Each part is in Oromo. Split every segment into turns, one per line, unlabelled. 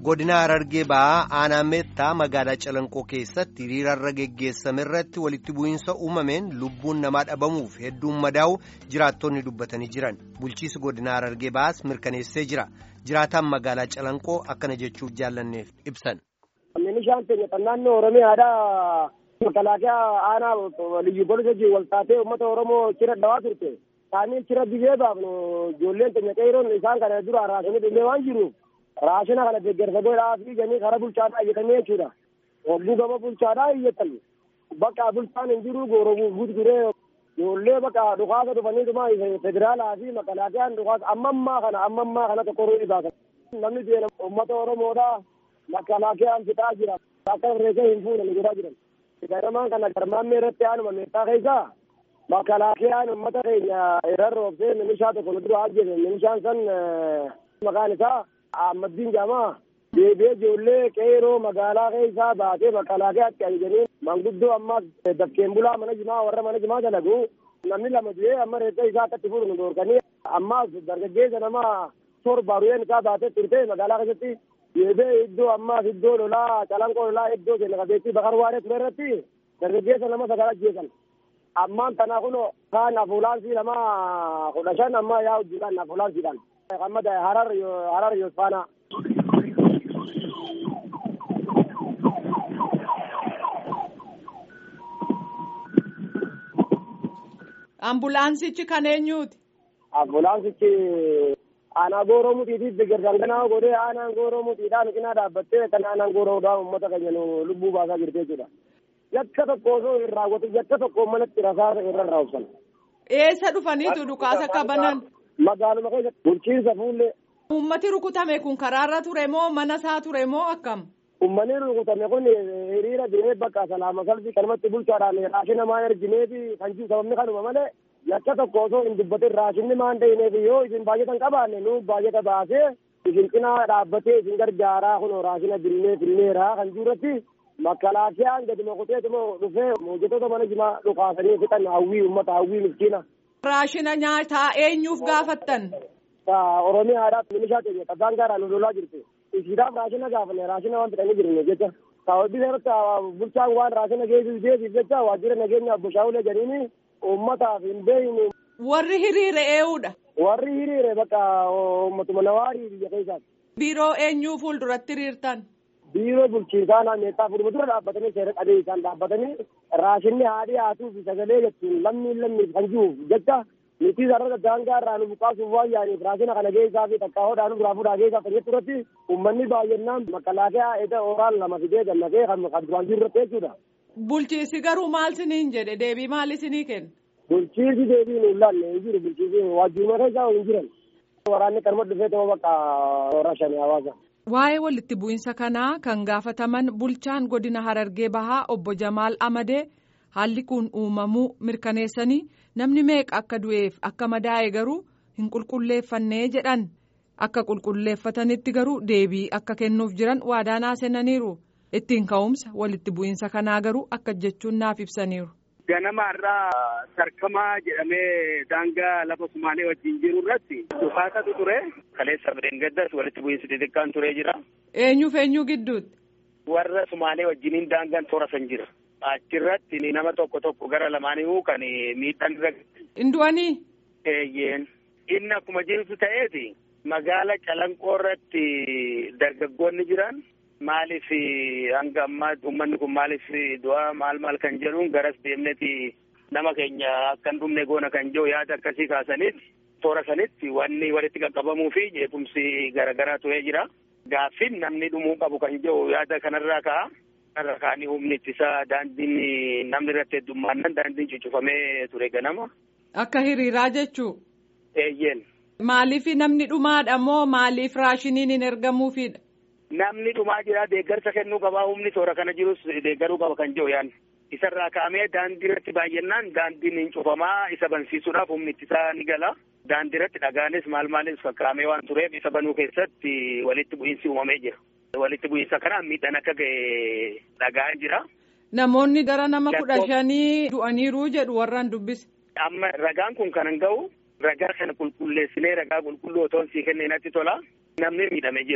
godina harargee ba'aa aanaa meettaa magaalaa calanqoo keessatti hiriirarra geggeessame irratti walitti bu'iinsa uumameen lubbuun namaa dhabamuuf hedduun madaa'u jiraattonni dubbatanii jiran bulchiisi godina harargee ba'aas mirkaneessee jira jiraataan magaalaa calanqoo akkana jechuuf jaallanneef ibsan.
Meeshaan keenya naannoo Oromiyaadhaa makalaakaa aanaa liyyu poolisa wal taatee uummata Oromoo cira dhawaa turte. Isaanii cira biyee baafnu ijoolleen keenya qeeroon isaan kana dura raasanii dhumee waan jiruuf raashina kana deeggarsa godhaa fi ganii karaa bulchaadhaa iyyatanii jechuudha. Hogguu gama bulchaadhaa iyyatan. Bakka bulchaan hin jiru gooroo gurguree ijoollee bakka dhukaasa dhufanii dhuma federaalaa fi makalaakiyaan dhukaasa amma ammaa kana amma ammaa kana tokko ruu baasan. Namni deena uummata Oromoodhaa makalaakiyaan fixaa jira. Akka reesee hin fuudhan godhaa jiran. Garamaan kana garmaammee irratti aanuma meeshaa keessaa makalaakiyaan uummata keenya irraan roobsee milishaa tokko nu dura ajjeese milishaan san maqaan isaa Ahmaddiin Jaamaa deebi'ee ijoollee qeeroo magaalaa keessaa baatee makalaakiyaatti ajajanii manguddoo ammaas dafkeen bulaa mana jimaa warra mana jimaa dalagu namni lama du'ee amma reessa isaa akkatti fuudhu nu dhoorkanii ammaas dargaggeessa nama torba ru'een isaa baatee turte magaalaa keessatti deebi'ee iddoo ammaas iddoo lolaa calanqoo lolaa iddoo keenya qabeettii bakar waaree ture irratti dargaggeessa nama sagal ajjeesan. ammaan tana kun kaan afuulaansii nama kudha shan amma yaa hojjetan afuulaansiidhaan. Amma harar harar yosfaana.
Ambulaansichi kan eenyuuti?
Ambulaansichi aanaa gooroo mutiitiif deeggarsan kanaa godhee aanaan gooroo mutiidhaan cinaa dhaabbattee kan aanaan gooroodhaan uummata keenya nu lubbuu baasaa jirti jechuudha. yakka tokko osoo hin raawwatu yakka tokko manatti rasaasa irra raawwatan.
Eessa dhufaniitu dhukaasa qabanan?
Magaaluma keessatti bulchiinsa fuullee.
Uummati rukutame kun karaarra ture moo mana isaa ture moo akkam?
Uummanni rukutame kun hiriira deemee bakka salaama salbii kanumatti bulchaadhaan raashina maan ergineefi kan jiru sababni kanuma malee yakka tokko osoo hin dubbatin raashinni maan dhahineef yoo isin baay'atan qabaanne nu baay'ata baasee isin cinaa dhaabbatee isin gargaaraa kun raashina binnee finneeraa kan jirratti makalaakiyaan gadi mokoteetuma dhufee hojjettoota mana jimaa dhukaasanii fixan hawwii uummata hawwii miskiina.
Raashina nyaataa eenyuuf gaafattan?
Oromiyaadhaaf milishaa keenya qabbaan gaaraan lolaa jirti. Ishiidhaaf raashina gaafanne raashina waan fidhanii jirne jecha. Sababii irratti bulchaan waan raashina geessisu geessisu jecha waajjira nageenyaaf bushaawulee jedhanii uummataaf hin beeyne.
Warri hiriire eenyuudha?
Warri hiriire bakka uummatuma nawaarii biyya keessaati.
Biiroo eenyuu fuulduratti hiriirtan?
biiroo bulchiinsaa naanneessaa fuudhuma dura dhaabbatanii seera qabee isaan dhaabbatanii raashinni haadhii haatuu fi sagalee jechuun lammiin lammiif kan jiruuf jecha nuti sarara daangaa irraa nu buqaasuuf waan yaaniif raashina kana geessaa fi takkaa'oodhaa nu biraa fuudhaa geessaa kan jettu irratti uummanni baay'inaan makalaakaa eda ooraan lama fidee gammadee kan duraan jiru irratti jechuudha.
Bulchiisi garuu maal siniin jedhe deebii maal isinii kenna?
Bulchiisi deebii nu ilaalle hin jiru bulchiisi waajjiruma keessaa hin jiran. Waraanni kanuma dhufee ta'uu bakka raashanii hawaasa.
Waa'ee walitti bu'iinsa kanaa kan gaafataman bulchaan godina Harargee Bahaa obbo Jamaal Amadee haalli kun uumamuu mirkaneessanii namni meeqa akka du'eef akka madaa'e garuu hin qulqulleeffannee jedhan akka qulqulleeffatanitti garuu deebii akka kennuuf jiran waadaa seenaniiru ittiin ka'umsa walitti bu'iinsa kanaa garuu akka jechuun naaf ibsaniiru.
Ganama irraa sarkamaa jedhamee daangaa lafa Sumaalee wajjin jiru irratti dhukaasatu ture. Kaleessa bireen gaddas walitti bu'iinsi xixiqqaan turee jira.
Eenyuuf eenyuu gidduutti?
Warra Sumaalee wajjiniin daangaan toora san jira. Achirratti nama tokko tokko gara lamaaniyyuu kan miidhaan irra.
Indu'anii?
Eeyyeen. Inni akkuma jirtu ta'eeti magaala Calanqoo irratti dargaggoonni jiran. maaliif hanga ammaa uummanni kun maaliif du'a maal maal kan jedhuun garas deemneti nama keenya akka hin dhumne goona kan jiru yaada akkasii kaasanitti toora sanitti wanni walitti qaqqabamuu fi jeequmsi garaagaraa turee jira. Gaaffiin namni dhumuu qabu kan jiru yaada kanarraa ka'a. Kanarra kaanii humni ittisaa daandiin namni irratti heddummaannan daandiin cuccufamee ture ganama.
Akka hiriiraa jechuu?
Eeyyeen.
Maaliif namni dhumaadha moo maaliif raashiniin hin ergamuufidha?
namni dhumaa jira deeggarsa kennuu qabaa humni toora kana jirus deeggaruu qaba kan jiru yaan isarraa ka'amee daandii irratti baay'annaan daandiin hin cufamaa isa bansiisuudhaaf humni ittisaa ni gala daandii irratti dhagaanis maal maalis fakkaamee waan tureef isa banuu keessatti walitti bu'iinsi uumamee jira walitti bu'iinsa kanaan miidhaan akka ga'e dhagaa jira.
Namoonni gara nama kudha shanii du'aniiru jedhu warraan dubbise.
Amma ragaan kun kan ga'u ragaa kana qulqulleessinee ragaa qulqulluu otoo sii kennee natti tola namni miidhamee jira.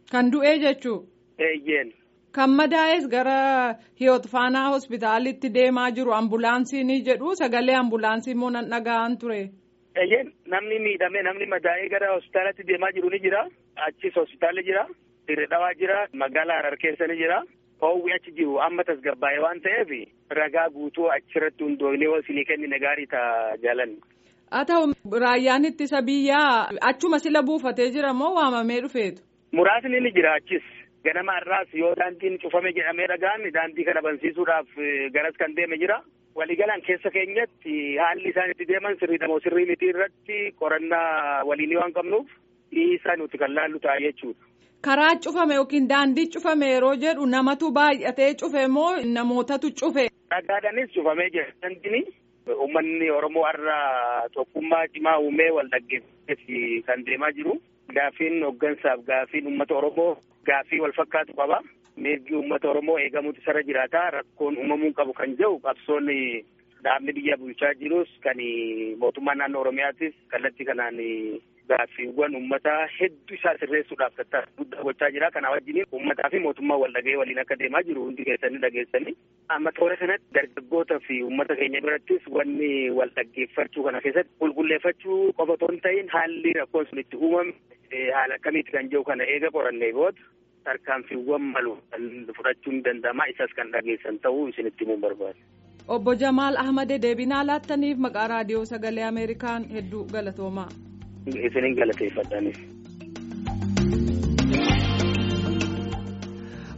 Kan du'ee jechuu.
Eeyyeen.
Kan madaa'es gara hiyoot faanaa hospitaalitti deemaa jiru ambulaansiin jedhu sagalee ambulaansii immoo nan dhaga'an ture.
Eeyyeen namni miidhame namni madaa'ee gara hospitaalatti deemaa jiru ni jira. Achis hospitaalli jira. Dirree dhawaa jira. Magaalaa Harar keessa ni jira. Hoowwi achi jiru amma tasgabbaa'ee waan ta'eef ragaa guutuu achirratti hundoofnee isinii kennine gaarii ta'a jaalanni.
Haa ta'u raayyaan ittisa biyyaa achuma sila buufatee jira moo waamamee dhufeetu?
Muraasni ni jira achis. Ganama har'aas yoo daandiin cufame jedhamee dhagaan daandii kana bansiisuudhaaf garas kan deeme jira. Waliigalaan keessa keenyatti haalli isaan itti deeman sirriidha moo sirrii miti irratti qorannaa waliinii waan qabnuuf dhiisaa nuti kan laallu ta'a jechuudha.
Karaa cufame yookiin daandii cufame yeroo jedhu namatu baay'atee cufe moo namootatu cufe?
Dhagaadhaanis cufamee jira. Daandiin uummanni Oromoo har'a tokkummaa cimaa uumee wal dhaggeeffatee kan deemaa jiru. Gaaffiin hooggansaaf gaaffiin uummata Oromoo gaaffii wal fakkaatu qaba. Mirgi uummata Oromoo eegamuutu sarara jiraata. Rakkoon uumamuu qabu kan jedhu qabsoon dhaabni biyya bulchaa jirus kan mootummaan naannoo Oromiyaatis kallattii kanaan gaaffiiwwan uummataa hedduu isaa sirreessuudhaaf tattaaffii guddaa gochaa jira. Kana wajjin uummataa fi mootummaa wal dhaga'ee waliin akka deemaa jiru hundi keessanii dhageessanii. Amma toora kanatti dargaggootaa fi uummata keenya birattis wanni wal dhaggeeffachuu kana keessatti qulqulleeffachuu qofa otoo hin ta'in haalli rakkoon sun itti uumame haala akkamiiti kan jiru kana eega qorannee booda tarkaanfiiwwan malu kan fudhachuun danda'ama isas kan dhageessan ta'uu isinitti himuun barbaada.
Obbo Jamaal Ahmad deebinaa laattaniif maqaa raadiyoo sagalee Ameerikaan hedduu galatoomaa.
Isiniin galateeffadhaanis.